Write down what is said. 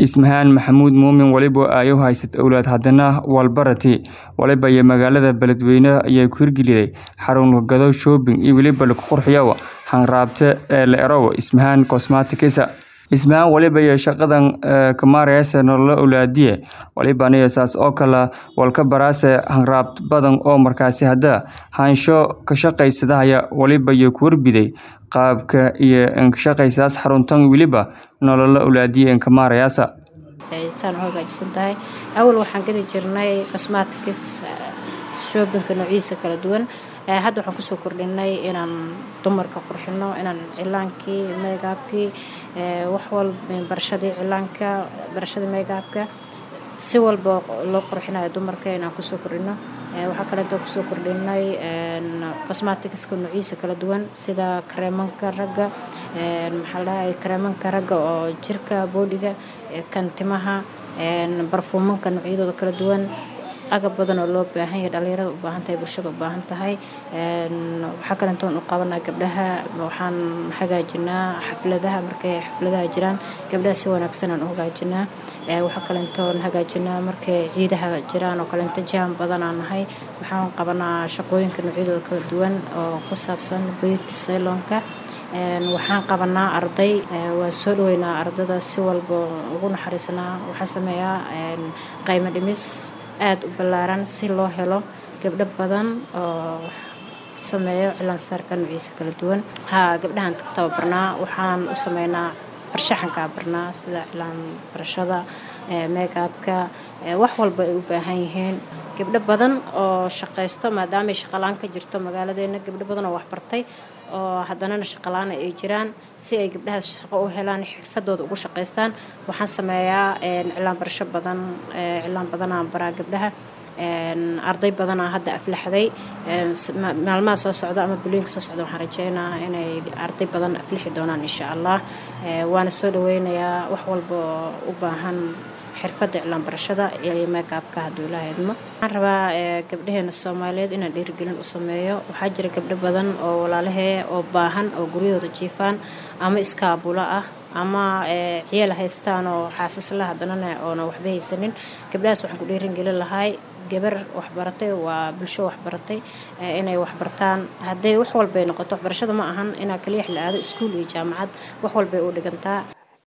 Ismahaan Maxamuud Muumin waliba ay u haysat owlaad haddana walbarati waliba iyo magaalada beledweyne ayay ku hirgeliyay xarun gado shopping iyo waliba lagu qurxiyo hanraabta ee la erow Ismahaan Cosmetics Ismahaan waliba iyo shaqadan ka maaraysa nolol owlaadiye waliba aniga saas oo kala walka baraase hanraab badan oo markaasi hadda haansho ka shaqaysadaya waliba iyo ku warbiday qaabka iyo in shaqaysaas xaruntan waliba nolol owlaadiye ka maarayasa saan u hagaajisan tahay awal waxaan gadi jirnay cosmetics shoppingka noociisa kala duwan hadda waxaan kusoo kordhinay inaan dumarka qurxino inaan cilaankii megaabkii wax walba barashadii cilaanka barashadii megaabka si walba loo qurxinayo dumarka inaan kusoo kordhino waxaa kaleeto kusoo kordhinay cosmeticska noociisa kala duwan sida kareemanka ragga maxaa dhahay kareemanka ragga oo jirka boodhiga kan timaha barfuumanka noocyadooda kala duwan agab badan oo loo baahan yahay dhalinyarada u baahan tahay bulshada u baahan tahay waxaa kaleentoon u qabanaa gabdhaha waxaan hagaajinaa xafladaha markay xafladaha jiraan gabdhaha si wanaagsan aan u hagaajinaa waxaa kaleentoon hagaajinaa markay ciidaha jiraan oo kaleento jam badanaa nahay waxaan qabanaa shaqooyinka noocyadooda kala duwan oo ku saabsan beauty salonka waxaan qabanaa arday waan soo dhaweynaa ardada si walba ugu naxariisanaa waxaan sameeyaa qaymo dhimis aada u ballaaran si loo helo gabdho badan oo sameeyo cilaansaarka noociisa kala duwan haa gabdhahan tababarnaa waxaan u sameynaa farshaxankaa barnaa sida cilaan barashada megaabka wax walba ay u baahan yihiin gabdho badan oo shaqaysto maadaamay shaqalaan ka jirto magaaladeena gabdho badan oo waxbartay oo haddanana shaqalaana ay jiraan si ay gabdhahaas shaqo u helaan xirfadooda ugu shaqaystaan waxaan sameeyaa cilaan barasho badan cilaan badanaa baraa gabdhaha arday badanaa hadda aflaxday maalmaha soo socda ama bulooyinka soo socda waxaan rajeynaa inay arday badan aflixi doonaan insha allah waana soo dhaweynayaa wax walba oo u baahan xirfadda iclaan barashada iyo megaabka hadduu ilaaha idmo waxaan rabaa gabdhaheena soomaaliyeed inaan dhiirigelin u sameeyo waxaa jira gabdho badan oo walaalahee oo baahan oo guryahooda jiifaan ama iskaabulo ah ama ciyaal haystaan oo xaasasla haddanana oona waxba haysanin gabdhahaas waxaan ku dhiiringelin lahay gabar waxbaratay waa bulsho waxbaratay inay waxbartaan hadday wax walbay noqoto waxbarashada ma ahan inaa kaliyax la aado iskuul iyo jaamacad wax walbay u dhigantaa